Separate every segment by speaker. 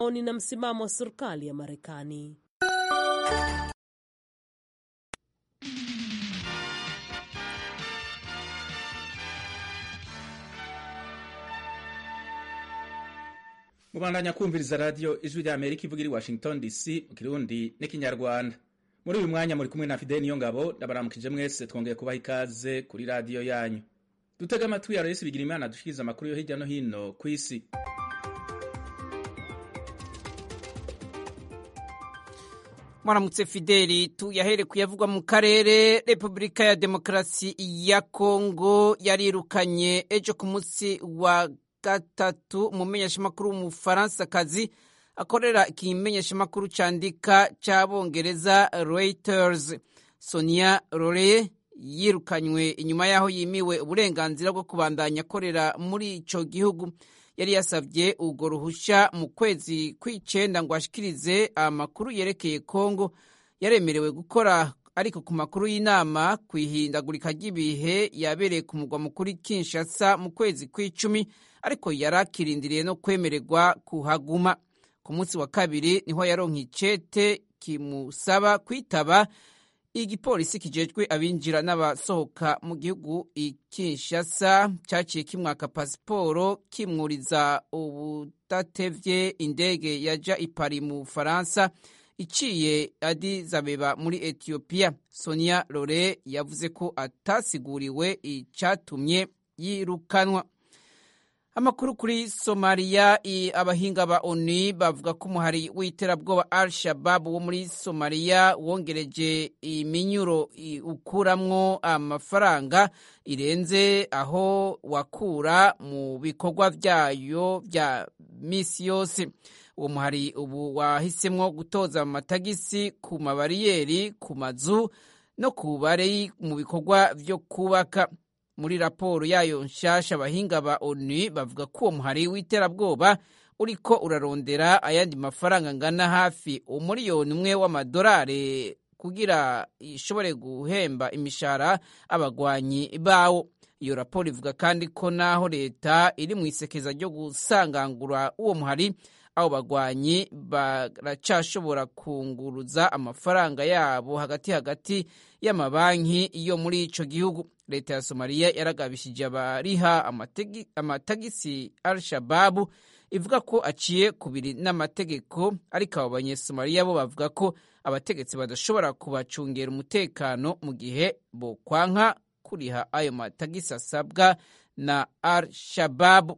Speaker 1: maoni na msimamo wa serikali ya Marekani.
Speaker 2: mubandanya kumviriza radiyo ijwi rya amerika ivuga iri washington dc mu kirundi n'ikinyarwanda muri uyu mwanya muri kumwe na fideli niyo ngabo ndabaramukije mwese twongeye kubaha ikaze kuri radiyo yanyu dutega amatwi ya resi bigira imana dushikiriza amakuru yo hirya no hino ku isi
Speaker 3: mwaramutse fideli tuyahere kuyavugwa mu karere repubulika ya demokarasi ya kongo yarirukanye ejo ku munsi wa gatatu umumenyeshamakuru w'umufaransakazi akorera ikimenyeshamakuru candika c'abongereza reuters sonia rore yirukanywe inyuma y'aho yimiwe uburenganzira bwo kubandanya akorera muri ico gihugu yari yasavye urwo ruhusha mu kwezi kw'icenda ngo ashikirize amakuru yerekeye kongo yaremerewe gukora ariko ku makuru y'inama ku ihindagurika ry'ibihe yabereye ku mugwa mukuru kinshasa mu kwezi kw'icumi ariko yari akirindiriye no kwemererwa kuhaguma ku munsi wa kabiri niho yaronka icete kimusaba kwitaba igipolisi kijejwe abinjira n'abasohoka mu gihugu Kinshasa cyaciye kimwaka pasiporo kimwuriza ubudatevye indege yaja i Paris mu Bufaransa iciye Addis Abeba muri Ethiopia Sonia Rore yavuze ko atasiguriwe icatumye yirukanwa amakuru kuri somaliya abahinga ba oni bavuga ko umuhari w'iterabwoba al shabab wo muri somaliya wongereje iminyuro ukuramwo amafaranga irenze aho wakura mu bikorwa vyayo vya misi yose uwo muhari ubu wahisemwo gutoza amatagisi ku mabariyeri ku mazu no ku bari mu bikorwa vyo kubaka muri raporo yayo nshasha abahinga ba onu bavuga ko uwo muhari w'iterabwoba uriko urarondera ayandi mafaranga angana hafi umuriyoni umwe w'amadolari kugira ishobore guhemba imishahara abagwanyi bawo iyo raporo ivuga kandi ko naho leta iri mu isekeza ryo gusangangura uwo muhari abo bagwanyi baracashobora kunguruza amafaranga yabo hagati hagati y'amabanki yo muri ico gihugu leta ya somaliya yaragabishije abariha amatagisi al-shababu ivuga ko aciye kubiri n'amategeko ariko abo banyesomaliya bo bavuga ko abategetsi badashobora kubacungera umutekano mu gihe bokwanka kuriha ayo matagisi asabwa na al-shababu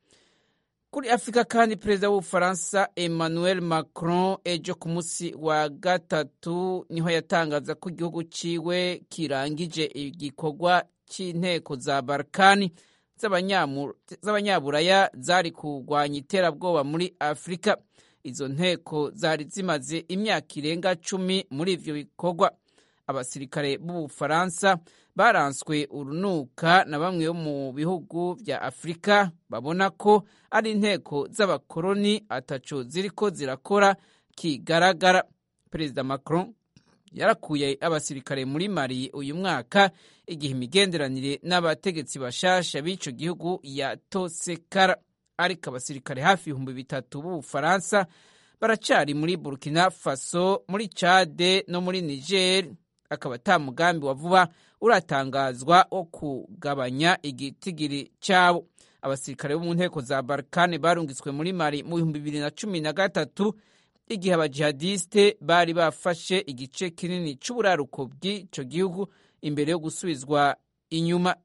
Speaker 3: kuri afurika kandi perezida w'ubufaransa emmanuel macron ejo ku munsi wa gatatu niho yatangaza ko igihugu ciwe kirangije igikorwa c'inteko za balkani z'abanyaburaya zari kurwanya iterabwoba muri afurika izo nteko zari zimaze imyaka irenga cumi muri ivyo bikorwa abasirikare b'ubufaransa baranswe urunuka na bamwe bo mu bihugu vya afurika babona ko ari inteko z'abakoroni ataco ziriko zirakora kigaragara perezida macron yarakuye abasirikare muri mali uyu mwaka igihe imigenderanire n'abategetsi bashasha b'ico gihugu yatosekara ariko abasirikare hafi ibihumbi bitatu b'ubufaransa baracari muri burkina faso muri cade no muri niger akaba ata mugambi wa vuba uratangazwa wo kugabanya igitigiri cyabo abasirikare bo mu nteko za balkane barungitswe muri mali mu bihumbi bibiri na cumi na gatatu igihe abajihadiste bari bafashe igice kinini c'uburaruko bw'ico gihugu imbere yo gusubizwa inyuma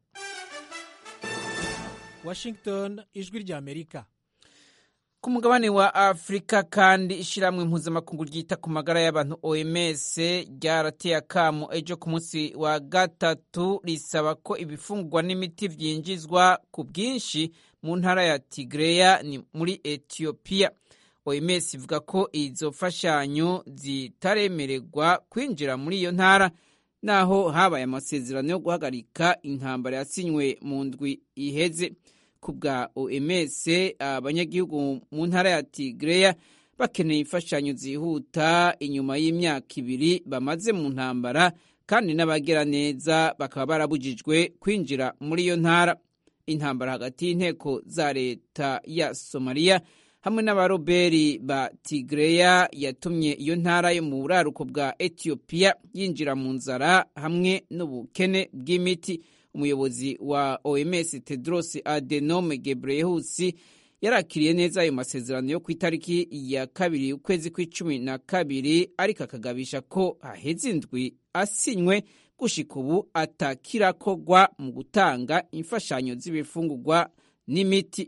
Speaker 4: washington ijwi rya amerika
Speaker 3: ku mugabane wa afurika kandi ishyirahamwe mpuzamakungu ryita ku magara y'abantu oms ryarateye akamo ejo ku munsi wa gatatu risaba ko ibifungurwa n'imiti byinjizwa ku bwinshi mu ntara ya tigreya ni muri etiyopiya oms ivuga ko izo mfashanyo zitaremererwa kwinjira muri iyo ntara naho habaye amasezerano yo guhagarika intambara yasinywe mu ndwi iheze ku bwa oms abanyagihugu mu ntara ya tigreya bakeneye imfashanyo zihuta inyuma y'imyaka ibiri bamaze mu ntambara kandi n'abagera neza bakaba barabujijwe kwinjira muri iyo ntara intambara hagati y'inteko za leta ya somaliya hamwe n'abaroberi ba tigreya yatumye iyo ntara yo mu buraruko bwa etiyopiya yinjira mu nzara hamwe n'ubukene bw'imiti umuyobozi wa oms tedros adenome gebreyesus yarakiriye neza ayo masezerano yo ku itariki ya kabiri ukwezi kw'icumi na kabiri ariko akagabisha ko haheze indwi asinywe gushika ubu atakirakogwa mu gutanga imfashanyo z'ibifungurwa n'imiti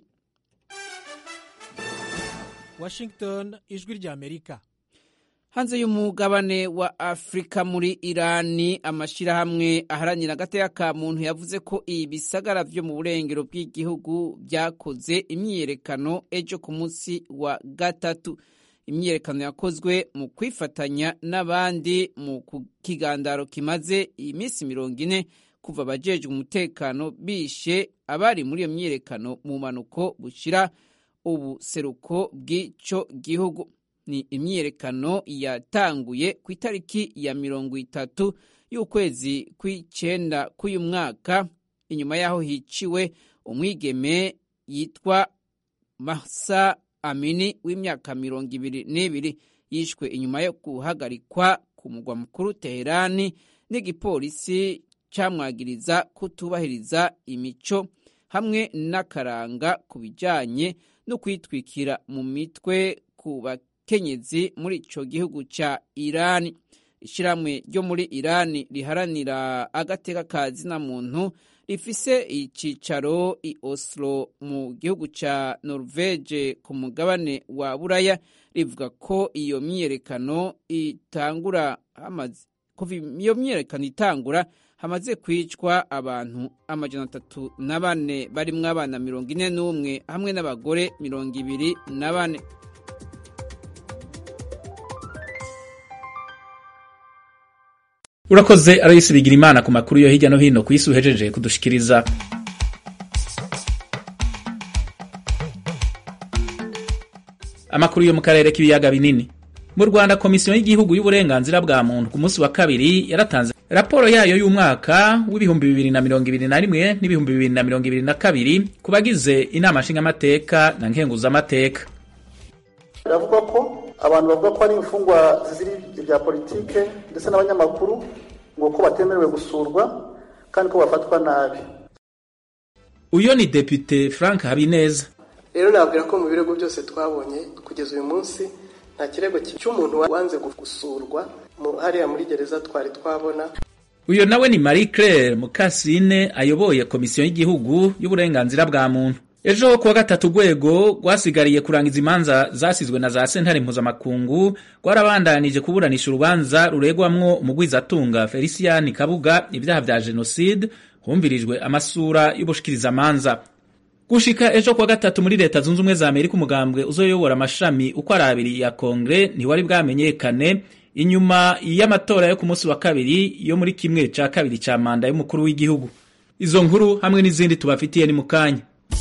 Speaker 4: washington ijwi ry'amerika
Speaker 3: hanze y'umugabane wa afurika muri irani amashyirahamwe aharanira agateka ka muntu yavuze ko ibisagara vyo mu burengero bw'igihugu byakoze imyiyerekano ejo ku munsi wa gatatu imyiyerekano yakozwe mu kwifatanya n'abandi mu kigandaro kimaze iminsi mirongo ine kuva abajejwe umutekano bishe abari muri iyo myiyerekano mu mpanuko bushira ubuseruko bw'ico gihugu ni imyiyerekano yatanguye ku itariki ya mirongo itatu y'ukwezi kw'icenda k'uyu mwaka inyuma y'aho hiciwe umwigeme yitwa masa amini w'imyaka mirongo ibiri n'ibiri yishwe inyuma yo guhagarikwa ku mugwa mukuru teherani n'igipolisi camwagiriza kutubahiriza imico hamwe n'akaranga ku bijanye no kwitwikira mu mitwe ku bakenyezi muri ico gihugu ca irani ishyirahamwe ryo muri irani riharanira agateka ka zina muntu rifise icicaro i oslo mu gihugu ca norvege ku mugabane wa buraya rivuga ko iyo myiyerekano itangura hamaze kuva iyo myiyerekano itangura hamaze kwicwa abantu amajana atatu na bane barimwo abana mirongo ine n'umwe hamwe n'abagore mirongo ibiri na bane
Speaker 2: urakoze arayisi bigira imana ku makuru yo hirya no hino ku isi uhejeje kudushikiriza amakuru yo mu karere k'ibiyaga binini mu rwanda komisiyo y'igihugu y'uburenganzira bwa muntu ku munsi wa kabiri yaratanze raporo yayo y'umwaka w'ibihumbi bibiri na mirongo ibiri na rimwe n'ibihumbi bibiri na mirongo ibiri na kabiri ku bagize inama nshingamateka na nkenguzamateka
Speaker 5: biravuga ko abantu bavuga ko ari imfungwa zizira ibya politike ndetse n'abanyamakuru ngo ko batemerewe gusurwa kandi ko bafatwa nabi
Speaker 2: uyo ni depite frank habineza
Speaker 6: rero nabwira ko mu birego byose twabonye kugeza uyu munsi nta kirego cy'umuntu wanze gusurwa hariya muri gereza twari twabona
Speaker 2: uyo nawe ni marie claire mukasine ayoboye komisiyo y'igihugu y'uburenganzira bwa muntu ejo kuwa gatatu urwego rwasigariye kurangiza imanza zasizwe na za sentare mpuzamakungu rwarabandanije kuburanisha urubanza ruregwamwo umugwizatunga felicien kabuga ibyaha vya jenoside humvirijwe amasura y'ubushikirizamanza gushika ejo kuwa gatatu muri leta zunze ubumwe za amerika umugambwe uzoyobora amashami uko ari abiri ya kongere ntiwari bwamenyekane inyuma y'amatora yo ku munsi wa kabiri yo muri kimwe ca kabiri ca manda y'umukuru w'igihugu izo nkuru hamwe n'izindi tubafitiye ni mu kanya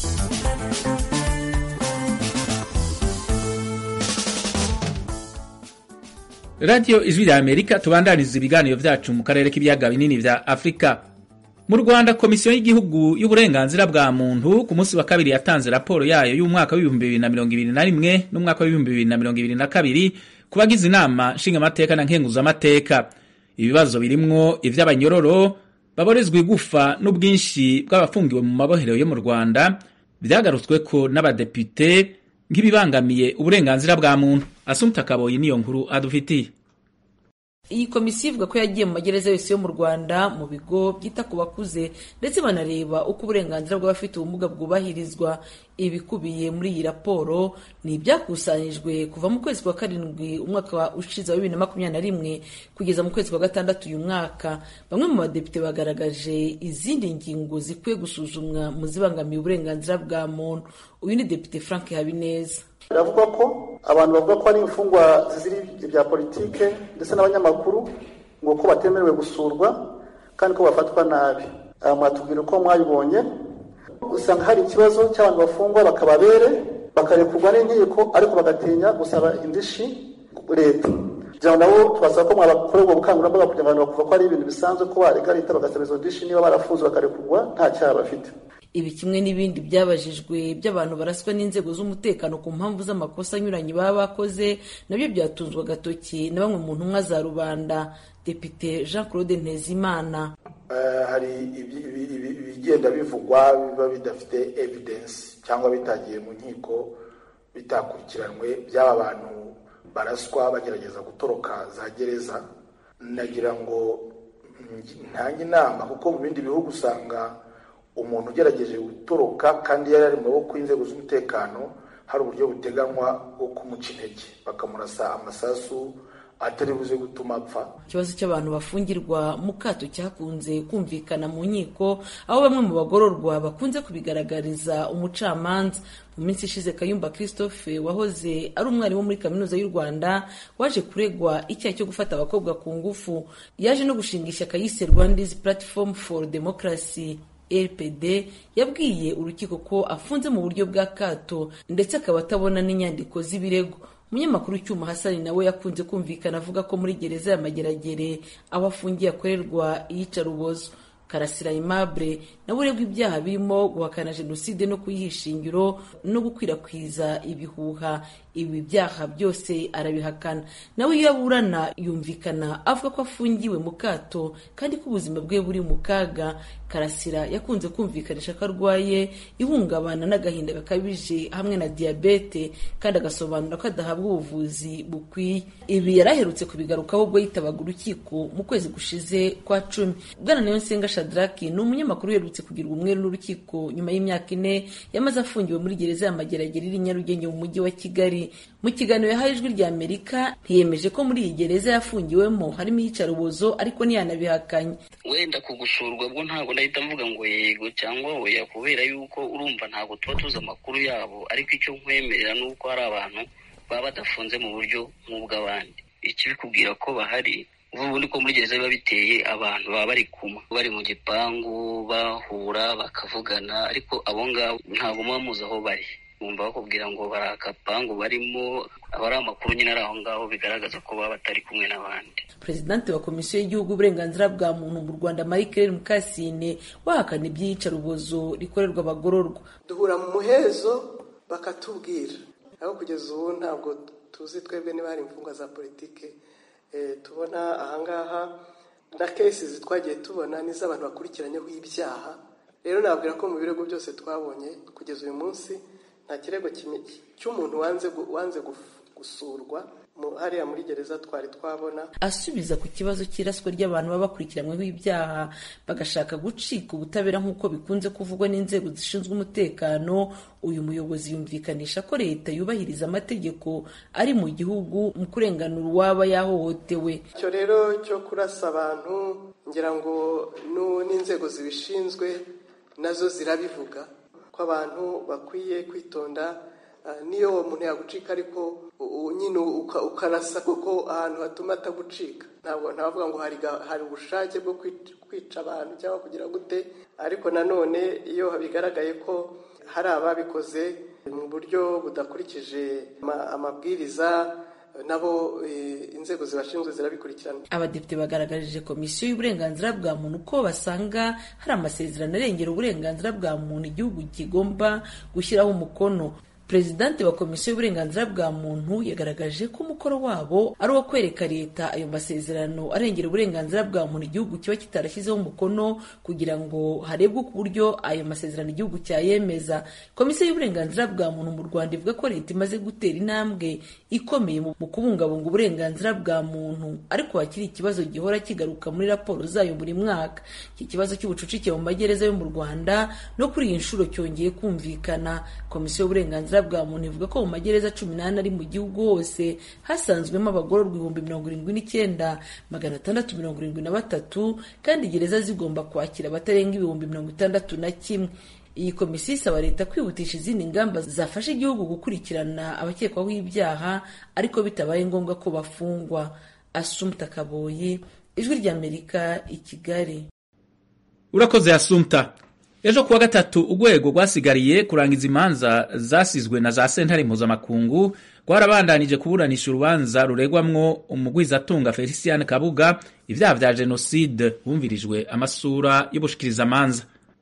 Speaker 2: radiyo ijwi rya amerika tubandaniza ibiganiro vyacu mu karere k'ibiyaga binini vya afurika mu rwanda komisiyo y'igihugu y'uburenganzira bwa muntu ku munsi wa kabiri yatanze raporo yayo y'umwaka w'ibihumbi bibiri na mirongo ibiri na rimwe n'umwaka w'ibihumbi bibiri na mirongo ibiri na kabiri ku bagize inama nshingamateka na nkenguzamateka ibibazo birimwo ivy'abanyororo baborezwa igufa n'ubwinshi bw'abafungiwe mu mabohero yo mu rwanda vyagarutsweko n'abadepite nk'ibibangamiye uburenganzira bwa muntu asumta kaboyi niyo nkuru adufitiye
Speaker 7: iyi komisiyo ivuga ko yagiye mu magereza yose yo mu rwanda mu bigo byita ku bakuze ndetse banareba uko uburenganzira bw'abafite ubumuga bwubahirizwa ibikubiye muri iyi raporo ni ibyakusanyijwe kuva mu kwezi kwa karindwi umwaka ushize wa bibiri na makumyabiri na rimwe kugeza mu kwezi kwa gatandatu uyu mwaka bamwe mu badepite bagaragaje izindi ngingo zikwiye gusuzumwa mu zibangamiye uburenganzira bwa muntu uyu ni depite frank habineza
Speaker 5: biravuga ko abantu bavuga ko ari imfungwa zizira ibya politike ndetse n'abanyamakuru ngo ko batemerewe gusurwa kandi ko bafatwa nabi mwatubwira uko mwabibonye usanga hari ikibazo cy'abantu bafungwa bakaba bere bakarekurwa n'inkiko ariko bagatinya gusaba indishi leta kugira ngo nabo tubasaba ko mwabakorera ubwo bukangurambaga kugira ngo abantu bakuva ko ari ibintu bisanzwe ko barega leta bagasaba izo ndishi niba barafunzwe bakarekurwa nta cyaha bafite
Speaker 7: ibi kimwe n'ibindi byabajijwe by'abantu baraswa n'inzego z'umutekano ku mpamvu z'amakosa anyuranye baba bakoze nabyo byatunzwe agatoki na bamwe mu ntumwa za rubanda depite jean claude ntezimana
Speaker 8: hari ibigenda bivugwa biba bidafite evidence cyangwa bitagiye mu nkiko bitakurikiranwe by'aba bantu baraswa bagerageza gutoroka za gereza nagira ngo ntange inama kuko mu bindi bihugu usanga umuntu ugerageje gutoroka kandi yari ari mu maboko y'inzego z'umutekano hari uburyo buteganywa bwo kumuca intege bakamurasa amasasu atari buze gutuma apfa
Speaker 7: ikibazo cy'abantu bafungirwa mu kato cyakunze kumvikana mu nkiko aho bamwe mu bagororwa bakunze kubigaragariza umucamanza mu minsi ishize kayumba christophe wahoze ari umwarimu muri kaminuza y'u rwanda waje kuregwa icyaha cyo gufata abakobwa ku ngufu yaje no gushinga ishyaka yise rwandiz platform for democracy rpd yabwiye urukiko ko afunze mu buryo bwa kato ndetse akaba atabona n'inyandiko z'ibirego umunyamakuru cyuma hasani nawe yakunze kumvikana avuga ko muri gereza ya mageragere aho afungiye akorerwa iyicarubozo karasira aimable nawe uregwa ibyaha birimo guhakana jenoside no kuyihisha ingiro no gukwirakwiza ibihuha ibi byaha byose arabihakana nawe iyo aburana yumvikana avuga ko afungiwe mu kato kandi ko ubuzima bwe buri mu kaga karasira yakunze kumvikanisha ko arwaye ihungabana n'agahinda gakabije hamwe na diyabete kandi agasobanura ko adahabwa ubuvuzi bukwiye ibi yari aherutse kubigarukaho ubwo yitabaga urukiko mu kwezi gushize kwa cumi bwana niyonsenga shadraki ni umunyamakuru uherutse kugirwa umweru n'urukiko nyuma y'imyaka ine yamaze afungiwe muri gereza ya mageragere iri nyarugenge mu mujyi wa kigali mu kiganiro yahaye ijwi rya amerika ntiyemeje ko muri iyi gereza yafungiwemo harimo iyicarubozo ariko ntiyanabihakanye
Speaker 9: wenda kugusurwa bwo ntabwo ndahita mvuga ngo yego cyangwa oya kubera yuko urumva ntabwo tuba tuzi amakuru yabo ariko icyo nkwemerera ni uko hari abantu baba badafunze mu buryo nk'ubw'abandi ikibikubwira ko bahari ubundi ko muri gereza biba biteye abantu baba bari kumwe bari mu gipangu bahura bakavugana ariko abo ngabo ntabwo muba muzi aho bari bumva bakubwira ngo bari akapangu barimo aba ari amakuru nyine ari aho ngaho bigaragaza ko baba batari kumwe n'abandi
Speaker 7: perezidante wa komisiyo y'igihugu uburenganzira bwa muntu mu rwanda marie claire mukasine wahakana iby'iyicarubozo rikorerwa abagororwa
Speaker 6: duhura mu muhezo bakatubwira aho kugeza ubu ntabwo tuzi twebwe niba hari imfungwa za politike tubona ahangaha na kesizi twagiye tubona n'iz'abantu bakurikiranyeho ibyaha rero nabwira ko mu birego byose twabonye kugeza uyu munsi nta kirego cy'umuntu wanze gusurwa hariya muri gereza twari twabona
Speaker 7: asubiza ku kibazo cy'iraswa ry'abantu baba bakurikiranyweho ibyaha bagashaka gucika ubutabera nk'uko bikunze kuvugwa n'inzego zishinzwe umutekano uyu muyobozi yumvikanisha ko leta yubahiriza amategeko ari mu gihugu mu kurenganura uwaba yahohotewe
Speaker 6: icyo rero cyo kurasa abantu ngira ngo n'inzego zibishinzwe nazo zirabivuga ko abantu bakwiye kwitonda niyo uwo muntu yagucika ariko nyine ukarasa kuko ahantu hatuma atagucika ntabwo ntavuga ngo hari ubushake bwo kwica abantu cyangwa kugira gute ariko nanone iyo bigaragaye ko hari ababikoze mu buryo budakurikije amabwiriza nabo inzego zibashinzwe zirabikurikirana
Speaker 7: abadepite bagaragarije komisiyo y'uburenganzira bwa muntu ko basanga hari amasezerano arengera uburenganzira bwa muntu igihugu kigomba gushyiraho umukono perezidante wa komisiyo y'uburenganzira bwa muntu yagaragaje ko umukoro wabo ari uwo kwereka leta ayo masezerano arengera uburenganzira bwa muntu igihugu kiba kitarashyizeho umukono kugira ngo harebwe ku buryo ayo masezerano igihugu cyayemeza komisiyo y'uburenganzira bwa muntu mu rwanda ivuga ko leta imaze gutera intambwe ikomeye mu kubungabunga uburenganzira bwa muntu ariko hakiri ikibazo gihora kigaruka muri raporo zayo buri mwaka iki kibazo cy'ubucucike mu magereza yo mu rwanda no kuri iyi nshuro cyongeye kumvikana komisiyo y'uburenganzira bwa muntu ivuga ko mu magereza cumi n'ane ari mu gihugu hose hasanzwemo abagororwa ibihumbi mirongo irindwi n'icyenda magana atandatu mirongo irindwi na batatu kandi gereza zigomba kwakira abatarenga ibihumbi mirongo itandatu na kimwe iyi komisiyo isaba leta kwihutisha izindi ngamba zafasha igihugu gukurikirana abakekwaho ibyaha ariko bitabaye ngombwa ko bafungwa asumta kaboyi ijwi ry'amerika i kigali
Speaker 2: urakoze asumta ejo kuwa gatatu urwego rwasigariye kurangiza imanza zasizwe na za sentare mpuzamakungu rwarabandanije kuburanisha urubanza ruregwamwo umugwizatunga felicien kabuga ibyaha vya jenoside bumvirijwe amasura y'ubushikirizamanza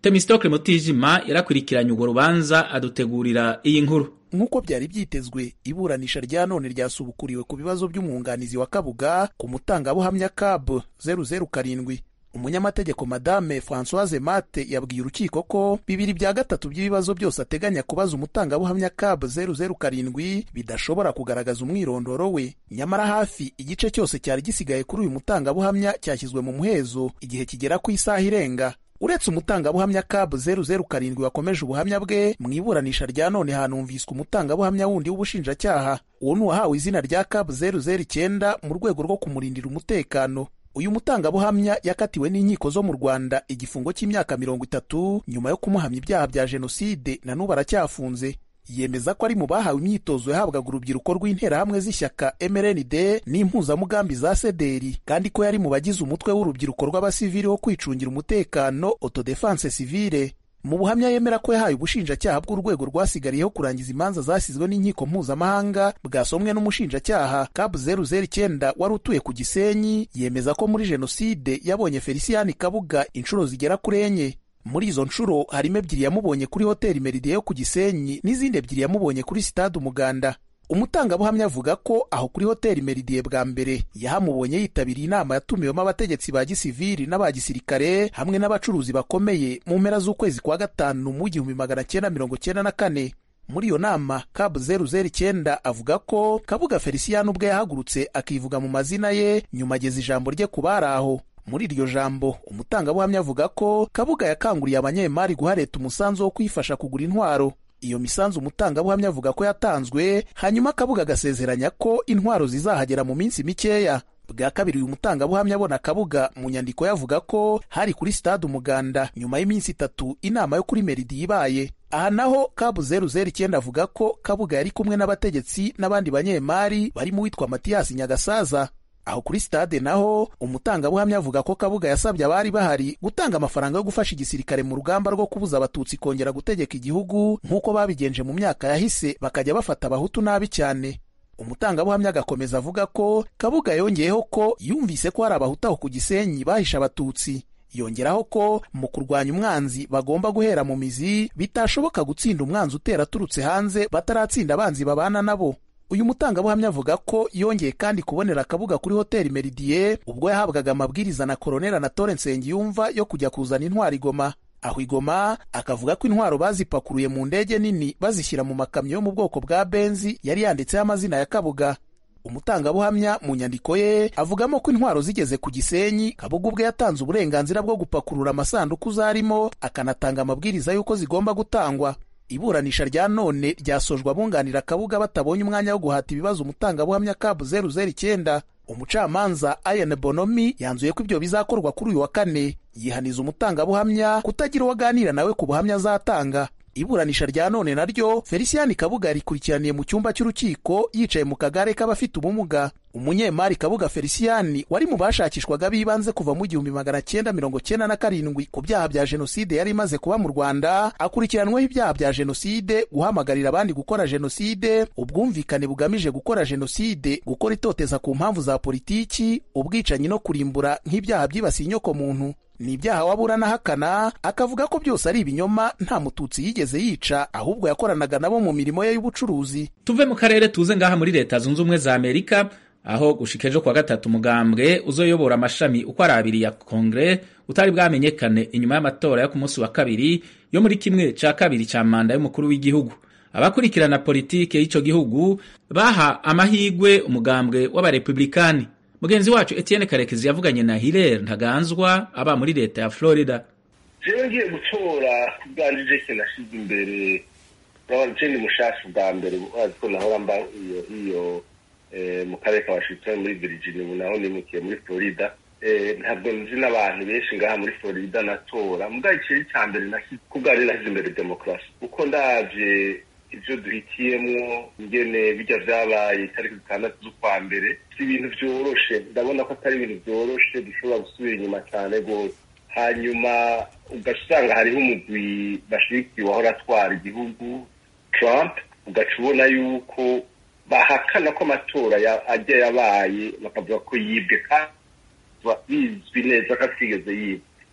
Speaker 2: temistokle mutijima yarakurikiranye urwo rubanza adutegurira iyi nkuru
Speaker 10: nk'uko byari byitezwe iburanisha rya none ryasubukuriwe ku bibazo by'umwunganizi wa kabuga ku mutangabuhamya cab zeru zeru karindwi umunyamategeko madame francoise mate yabwiye urukiko ko bibiri bya gatatu by'ibibazo byose ateganya kubaza umutangabuhamya cab zeru zeru karindwi bidashobora kugaragaza umwirondoro we nyamara hafi igice cyose cyari gisigaye kuri uyu mutangabuhamya cyashyizwe mu muhezo igihe kigera ku isaha irenga uretse umutangabuhamya cab zeru zeru karindwi wakomeje ubuhamya bwe mu iburanisha rya none hanumviswe umutangabuhamya wundi w'ubushinjacyaha uwo ni uwahawe izina rya cab zeru zeru icyenda mu rwego rwo kumurindira umutekano uyu mutangabuhamya yakatiwe n'inkiko zo mu rwanda igifungo cy'imyaka mirongo itatu nyuma yo kumuhamya ibyaha bya jenoside na n'ubu aracyafunze yemeza ko ari mu bahawe imyitozo yahabwaga urubyiruko rw'interahamwe z'ishyaka mrnd n'impuzamugambi za sederi kandi ko yari mu bagize umutwe w'urubyiruko rw'abasivili wo kwicungira umutekano autodefense civile mu buhamya yemera ko yahaye ubushinjacyaha bw'urwego rwasigariyeho kurangiza imanza zasizwe n'inkiko mpuzamahanga bwasomwe n'umushinjacyaha kabu zeru zeru icyenda wari utuye ku gisenyi yemeza ko muri jenoside yabonye feliciyani kabuga inshuro zigera kuri enye muri izo nshuro harimo ebyiri yamubonye kuri hoteli meridie yo ku gisenyi n'izindi ebyiri yamubonye kuri sitade umuganda umutangabuhamya avuga ko aho kuri hoteli meridie bwa mbere yahamubonye yitabiriye inama yatumiwemo abategetsi ba gisivili n'aba gisirikare hamwe n'abacuruzi bakomeye mu mpera z'ukwezi kwa gatanu mu igihumbi magana cyenda mirongo cyenda na kane muri iyo nama kabu zeru zeru icyenda avuga ko kabuga feliciyani ubwe yahagurutse akivuga mu mazina ye nyuma ageza ijambo rye ku bari aho muri iryo jambo umutangabuhamya avuga ko kabuga yakanguriye abanyemari guha leta umusanzu wo kuyifasha kugura intwaro iyo misanzu umutangabuhamya avuga ko yatanzwe hanyuma kabuga agasezeranya ko intwaro zizahagera mu minsi mikeya bwa kabiri uyu mutangabuhamya abona kabuga mu nyandiko yavuga ko hari kuri stade umuganda nyuma y'iminsi itatu inama yo kuri meridi ibaye aha naho kabu zeru zeru icyenda avuga ko kabuga yari kumwe n'abategetsi n'abandi banyemari barimo uwitwa matiyasi nyagasaza aho kuri stade naho umutangabuhamya avuga ko kabuga yasabye abari bahari gutanga amafaranga yo gufasha igisirikare mu rugamba rwo kubuza abatutsi kongera gutegeka igihugu nk'uko babigenje mu myaka yahise bakajya bafata abahutu nabi cyane umutangabuhamya agakomeza avuga ko kabuga yongeyeho ko yumvise ko hari abahutu aho ku gisenyi bahisha abatutsi yongeraho ko mu kurwanya umwanzi bagomba guhera mu mizi bitashoboka gutsinda umwanzi utera aturutse hanze bataratsinda abanzi babana nabo uyu mutangabuhamya avuga ko yongeye kandi kubonera akabuga kuri hoteli meridie ubwo yahabwaga amabwiriza na koroneli anatole nsengiyumva yo kujya kuzana intwaro igoma aho igoma akavuga ko intwaro bazipakuruye mu ndege nini bazishyira mu makamyo yo mu bwoko bwa benzi yari yanditseho amazina ya kabuga umutangabuhamya mu nyandiko ye avugamo ko intwaro zigeze ku gisenyi kabuga ubwe yatanze uburenganzira bwo gupakurura amasanduku zarimo akanatanga amabwiriza y'uko zigomba gutangwa iburanisha rya none ryasojwe abunganira kabuga batabonye umwanya wo guhata ibibazo umutangabuhamya kabu zeru zeru icyenda umucamanza ayane bonomi yanzuye ko ibyo bizakorwa kuri uyu wa kane yihaniza umutangabuhamya kutagira uwo aganira nawe ku buhamya azatanga iburanisha rya none naryo feliciyani kabuga yarikurikiraniye mu cyumba cy'urukiko yicaye mu kagare k'abafite ubumuga umunyemari kabuga feliciyani wari mu bashakishwaga b'ibanze kuva mu gihumbi magana cyenda mirongo cyenda na karindwi ku byaha bya jenoside yari imaze kuba mu rwanda akurikiranweho ibyaha bya jenoside guhamagarira abandi gukora jenoside ubwumvikane bugamije gukora jenoside gukora itoteza ku mpamvu za politiki ubwicanyi no kurimbura nk'ibyaha byibasiye inyokomuntu ni ibyaha wabura n'ahakana akavuga ko byose ari ibinyoma nta mututsi yigeze yica ahubwo yakoranaga nabo mu mirimo ye y'ubucuruzi
Speaker 2: tuve mu karere tuze ngaha muri leta zunze ubumwe za amerika aho gushika ejo kuwa gatatu umugambwe uzoyobora amashami uko ari abiri ya kongere utari bwamenyekane inyuma y'amatora yo ku munsi wa kabiri yo muri kimwe cya kabiri cya manda y'umukuru w'igihugu abakurikirana politike y'icyo gihugu baha amahigwe umugambwe w'abarepublikani mugenzi wacu etienne karekezi yavuganye na hilere ntaganzwa aba muri leta ya florida
Speaker 11: jewe ngiye gutora kubwanje jese nashyize imbere urabona je ni mushasha bwa mbere urazi ko nahora mba iyo iyo mu karere ka washington muri virginia ubu naho nimukiye muri florida ntabwo nzi n'abantu benshi ngaha muri florida natora mugabo ikiri cya mbere kubwanje nashyize imbere demokarasi kuko ndavye ibyo duhitiyemwo ingene bijya vyabaye itariki zitandatu z'ukwa mbere si ibintu vyoroshe ndabona ko atari ibintu vyoroshe dushobora gusubira inyuma cyane rwose hanyuma ugaca usanga hariho umugwi bashigikiye wahora atwara igihugu trump ugaca ubona yuko bahakana ko amatora ajya yabaye bakavuga ko yibwe kandi bizwi neza ko atigeze yibwe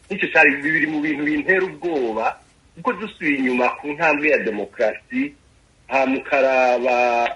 Speaker 11: nicyo cyari bibiri mu bintu bintera ubwoba kuko dusubiye inyuma ku ntambwe ya demokarasi nta mukaraba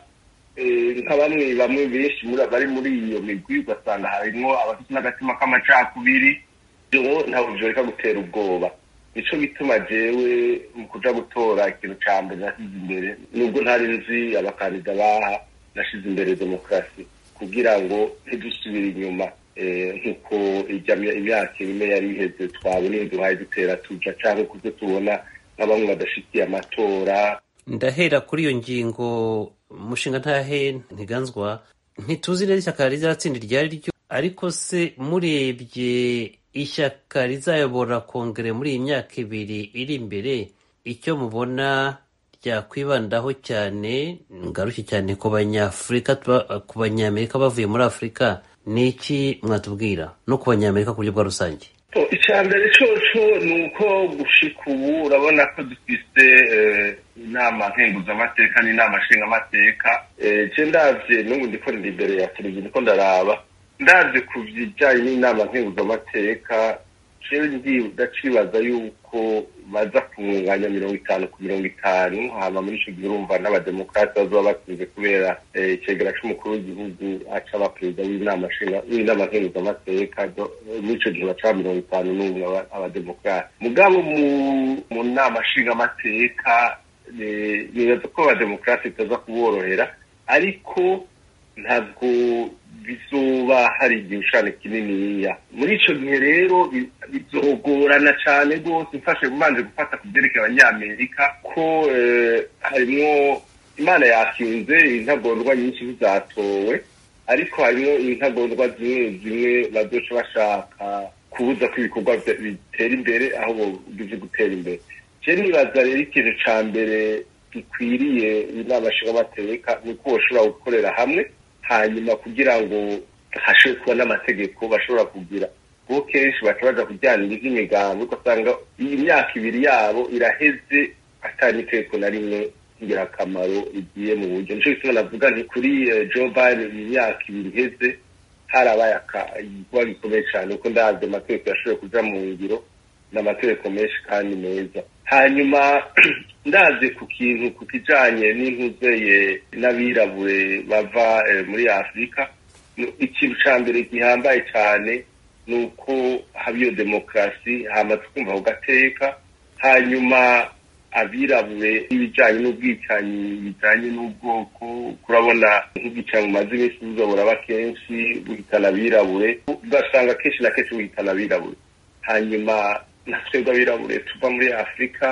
Speaker 11: nka bamwe bamwe benshi bari muri iyo migwi ugasanga harimo abafite n'agatima k'amacakubiri ibyo ntabwo byoreka gutera ubwoba nicyo bituma jewe mu kuja gutora ikintu ca mbere nashyize imbere nubwo ntari nzi abakandida baha nashyize imbere demokarasi kugira ngo ntidusubire inyuma nk'uko imyaka ine yari iheze twabona iyo duhaye dutera tuja canke kubyo tubona nka bamwe badashikiye amatora
Speaker 12: ndahera kuri iyo ngingo umushinga ntahe ntiganzwa ntituzi neza ishyaka rizatsinda iryo ari ryo ariko se murebye ishyaka rizayobora kongere muri iyi myaka ibiri iri imbere icyo mubona ryakwibandaho cyane ngaruke cyane ku banyafurika ku banyamerika bavuye muri afurika ni iki mwatubwira no ku banyamerika ku buryo bwa rusange
Speaker 11: icya mbere cyoco ni uko gushika ubu urabona ko dufise inama nkenguzamateka n'inama nshingamateka je ndavye n'ubu ndiko ndi imbere ya televiziyo ndiko ndaraba ndavye ku bijanye n'inama nkenguzamateka jewe ndacibaza yuko baza kumwunganya mirongo itanu ku mirongo itanu hama muri ico gihe urumva n'abademokarasi bazoba batsinze kubera icegera c'umukuru w'igihugu aca aba perezida w'inama nkenguzamateka muri ico gihe baca mirongo itanu n'umwe abademokarasi mugabo mu nama nshingamateka nibaza ko abademokarasi bitaza kuborohera ariko ntabwo bizoba hari igishushanyo kininiya muri ico gihe rero bizogorana cane rwose mfashe manje gufata ku vyerekeye abanyamerika ko harimwo imana yakinze intagondwa nyinshi zizatowe ariko harimwo intagondwa zimwe zimwe bazoca bashaka kubuza ko ibikorwa bitera imbere aho bizi gutera imbere je nibaza rero ikintu ca mbere gikwiriye inama nshingamateka ni uko boshobora gukorera hamwe hanyuma kugira ngo hashobore kuba n'amategeko bashobora kugira kuko kenshi baca baja kujyanira ivy'imigambi ugasanga iyi myaka ibiri yabo iraheze atari itegeko na rimwe ngirakamaro igiye mu buryo nico gituma navuga nti kuri Joe Biden iyi myaka ibiri iheze harabaye igikorwa gikomeye cane kuko ndavye amategeko yashoboye kuja mu ngiro n'amategeko menshi kandi meza hanyuma ndaze ku kintu ku kijanye n'intuzeye n'abirabure bava muri afurika ikintu ca mbere gihambaye cane ni uko haba iyo demokarasi hama tukumva ku gateka hanyuma abirabure n'ibijanye n'ubwicanyi bijanye n'ubwoko kurabona nk'ubwicanyi bumaze iminsi buzobora aba kenshi buhitana abirabure ugasanga kenshi na kenshi buhitana abirabure hanyuma na twebwe abirabure tuva muri afurika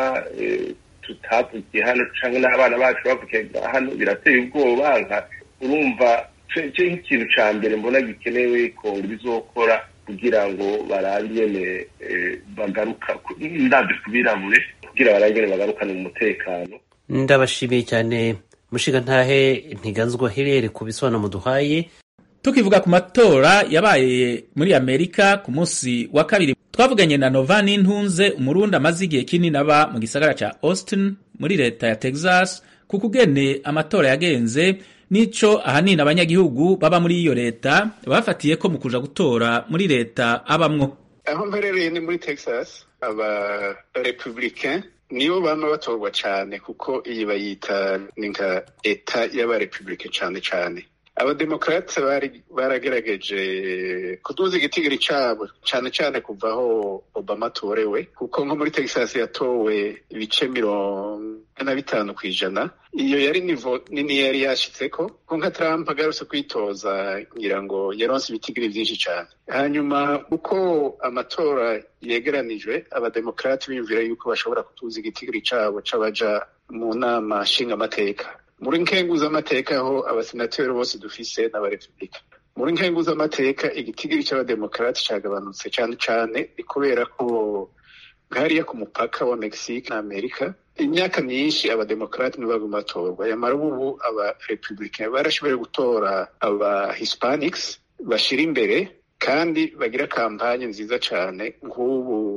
Speaker 11: tutavukiye hano canke n'abana bacu bavukiye hano birateye ubwoba nka urumva ce nk'ikintu ca mbere mbona gikenewe kongo bizokora kugira ngo barabe ingene bagaruka ndavye ku birabure kugira barabe ingene bagarukana umutekano
Speaker 12: ndabashimiye cyane mushiga ntahe ntiganzwa hirere ku bisobanuro muduhaye
Speaker 2: tukivuga ku matora yabaye muri amerika ku munsi wa kabiri twavuganye na nova n'intunze umurundi amaze igihe kinini aba mu gisagara ca austin muri leta ya texas ku kugene amatora yagenze nico ahanini abanyagihugu baba muri iyo leta bafatiye ko mu kuja gutora muri leta abamwo
Speaker 13: aho mperereye ni muri texas aba republicain nibo bama batorwa cane kuko iyi bayita ni nka eta y'abarepublike cane cane abademokrate baragerageje kuduza igitigiri cabo cane cane kuva aho obama atorewe kuko nko muri texas yatowe ibice mirongo na bitanu kw'ijana iyo yari nivo nini yari yashitseko ko nka trump agarutse kwitoza ngira ngo yaronse ibitigiri vyinshi cane hanyuma uko amatora yegeranijwe abademokrate biyumvira yuko bashobora kutuza igitigiri cabo c'abaja mu nama nshingamateka muri nkenguzamateka aho abasenateri bose dufise n'abarepublika muri nkenguzamateka igitigiri c'abademokarate cagabanutse cane cane ni kubera ko hariya ku mupaka wa mexique na amerika imyaka myinshi abademokarate nibo baguma batorwa yamara ubu abarepublicain barashoboye gutora aba hispanics bashira imbere kandi bagira kampanye nziza cane nk'ubu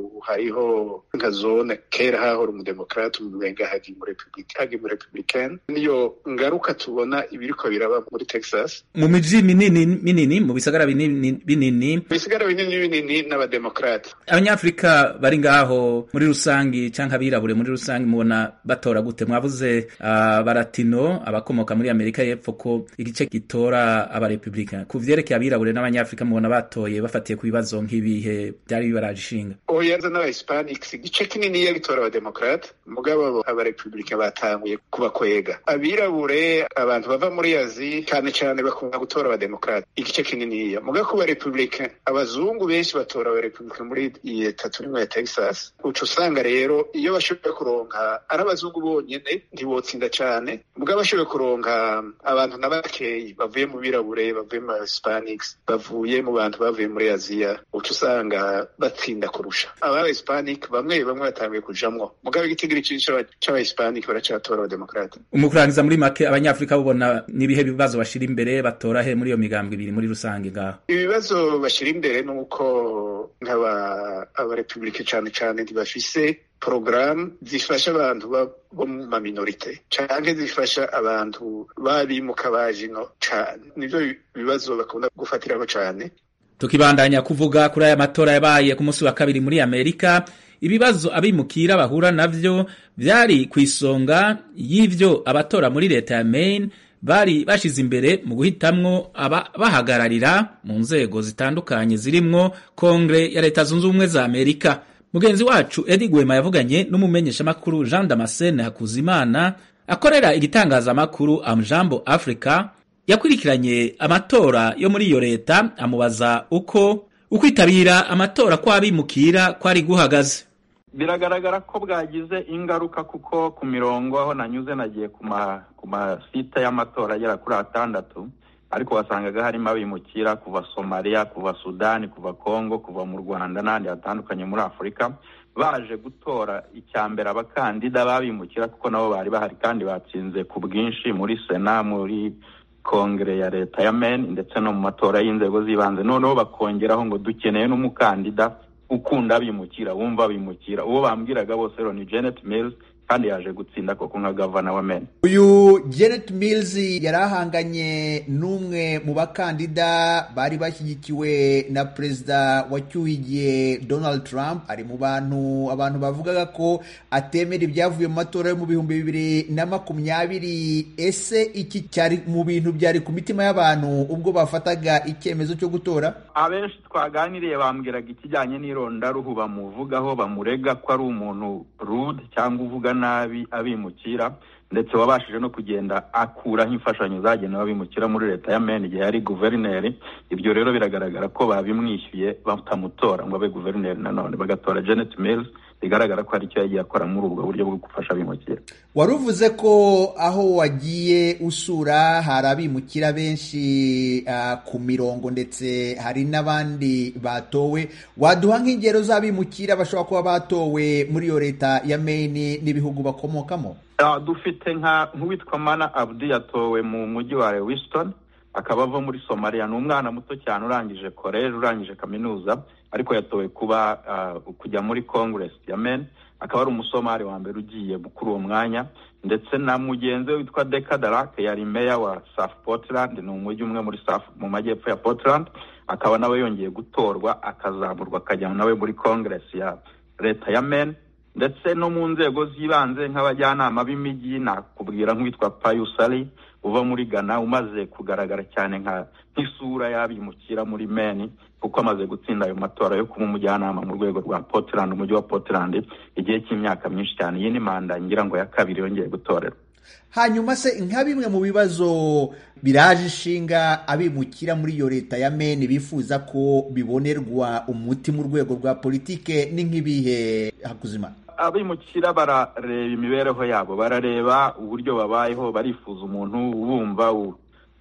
Speaker 13: ubu hariho nka zone kera hahora umudemokrate umubenga hagi mu republika hagi mu republicaine niyo ngaruka tubona ibiriko biraba muri texas
Speaker 2: mu miji minini minini mu bisagara binini binini
Speaker 13: bisigara binini binini n'abademokrate
Speaker 2: abanyafrika bari ngaho muri rusangi canke abirabure muri rusangi mubona batora gute mwavuze abaratino abakomoka muri amerika y'epfo ko igice gitora abarepublika ku vyerekeye abirabure n'abanyafrika mubona batoye bafatiye ku bibazo nk'ibihe byari bibaraje ishinga
Speaker 13: oyaza n'abahispanics igice kinini ya gitora abademokrate mugabo abarepublika batanguye kubakwega abirabure abantu bava muri azi cyane cyane bakunda gutora abademokrate igice kininiya mugabo ku barepublika abazungu benshi batora abarepublika muri iyi leta turimo ya texas uca usanga rero iyo bashoboye kuronka ari abazungu bonyene ntibotsinda cane mugabo bashoboye kuronka abantu na bakeyi bavuye mu birabure bavuye mu hispanics bavuye mu bantu bavuye muri aziya uca usanga batsinda kurusha aba hispanic bamwe bamwe batanguye kujamwo mugabo igitigiri cinshi c'aba hispanic baracatora abademokrate
Speaker 2: umukurangiza muri make abanyafrika bubona n'ibihe bibazo bashira imbere batora he muri iyo migambwe ibiri muri rusange ngaho
Speaker 13: ibibazo bashira imbere ni uko nk'aba abarepublike cane cane ntibafise porogaramu zifasha abantu bo mu maminorite canke zifasha abantu babimuka bajino cane nivyo bibazo bakunda gufatirako cane
Speaker 2: tukibandanya kuvuga kuri aya matora yabaye ku munsi wa kabiri muri amerika ibibazo abimukira bahura navyo vyari ku isonga y'ivyo abatora muri leta ya maine bari bashize imbere mu guhitamwo ababahagararira mu nzego zitandukanye zirimwo kongre ya leta zunze ubumwe za amerika mugenzi wacu edi gwema yavuganye n'umumenyeshamakuru jean damascene hakuzimana akorera igitangazamakuru amjambo africa yakurikiranye amatora yo muri iyo leta amubaza uko ukwitabira amatora kw'abimukira kwari guhagaze
Speaker 14: biragaragara ko bwagize ingaruka kuko ku mirongo aho nanyuze nagiye ku masite y'amatora agera kuri atandatu ariko wasangaga harimo abimukira kuva somaliya kuva sudani kuva kongo kuva mu rwanda n'ahandi hatandukanye muri afurika baje gutora icya mbere abakandida babimukira kuko nabo bari bahari kandi batsinze ku bwinshi muri sena muri kongere ya leta ya meni ndetse no mu matora y'inzego z'ibanze noneho bakongeraho ngo dukeneye n'umukandida ukunda abimukira wumva abimukira uwo bambwiraga bose rero ni janet mills kandi yaje gutsinda koko nka gavana wa meni
Speaker 15: uyu janet mills yari ahanganye n'umwe mu bakandida bari bashyigikiwe na perezida wacyuhigiye donald trump ari mu bantu abantu bavugaga ko atemera ibyavuye mu matora yo mu bihumbi bibiri na makumyabiri ese iki cyari mu bintu byari ku mitima y'abantu ubwo bafataga icyemezo cyo gutora
Speaker 14: abenshi twaganiriye bambwiraga ikijyanye n'irondaruhu bamuvugaho bamurega ko ari umuntu rude cyangwa uvuga nabi abimukira ndetse wabashije no kugenda akuraho imfashanyo zagenewe abimukira muri leta ya meni igihe yari guverineri ibyo rero biragaragara ko babimwishyuye batamutora ngo abe guverineri nanone bagatora janet mills bigaragara ko hari icyo yagiye akora muri ubwo buryo bwo gufasha abimukira
Speaker 15: wari uvuze ko aho wagiye usura hari abimukira benshi uh, ku mirongo ndetse hari n'abandi batowe waduha nk'ingero z'abimukira bashobora kuba batowe muri iyo leta ya Maine n'ibihugu bakomokamo
Speaker 14: uh, dufite nka nk'uwitwa mana abdi yatowe mu mujyi wa lewiston akaba ava muri somaliya ni umwana muto cyane urangije koleji urangije kaminuza ariko yatowe kuba uh, kujya muri congress ya men akaba ari umusomali wa mbere ugiye kuri uwo mwanya ndetse na mugenzi we witwa deka darake yari meya wa south portland ni umujyi umwe muri south mu majyepfo ya portland akaba nawe yongeye gutorwa akazamurwa akajya nawe muri congress ya leta ya men ndetse no mu nzego z'ibanze nk'abajyanama b'imijyi nakubwira nk'uwitwa payusari uva muri ghana umaze kugaragara cyane nka nk'isura y'abimukira muri meni kuko amaze gutsinda ayo matora yo kuba umujyanama mu rwego rwa portland umujyi wa portland igihe cy'imyaka myinshi cyane iyi ni manda ngira ngo ya kabiri yongeye gutorerwa
Speaker 15: hanyuma se nka bimwe mu bibazo biraje ishinga abimukira muri iyo leta ya meni bifuza ko bibonerwa umuti mu rwego rwa politike ni nk'ibihe hakuzimana
Speaker 14: abimukira barareba imibereho yabo barareba uburyo babayeho barifuza umuntu bumva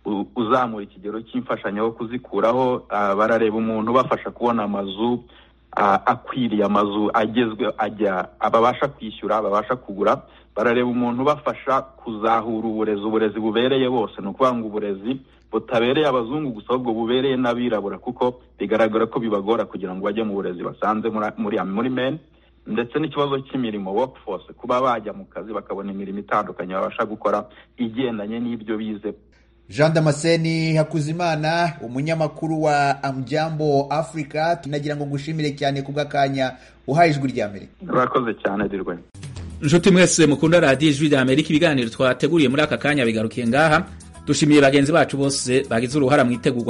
Speaker 14: uzamura ikigero cy'imfashanyo wo kuzikuraho barareba umuntu ubafasha kubona amazu akwiriye amazu agezwe ajya babasha kwishyura babasha kugura barareba umuntu ubafasha kuzahura uburezi uburezi bubereye bose ni ukuvuga ngo uburezi butabereye abazungu gusa ahubwo bubereye n'abirabura kuko bigaragara ko bibagora kugira ngo bajye mu burezi basanze muri muri meni ndetse n'ikibazo cy'imirimo workforce kuba bajya mu kazi bakabona imirimo itandukanye babasha gukora igendanye n'ibyo bize
Speaker 15: jean damascene hakuzimana umunyamakuru wa amjambo africa tunagira ngo ngushimire cyane ku bw'akanya uhaye ijwi rya amerika
Speaker 14: urakoze cyane dirwe
Speaker 2: inshuti mwese mukunda radiyo ijwi rya amerika ibiganiro twateguriye muri aka kanya bigarukiye ngaha dushimiye bagenzi bacu bose bagize uruhara mu itegurwa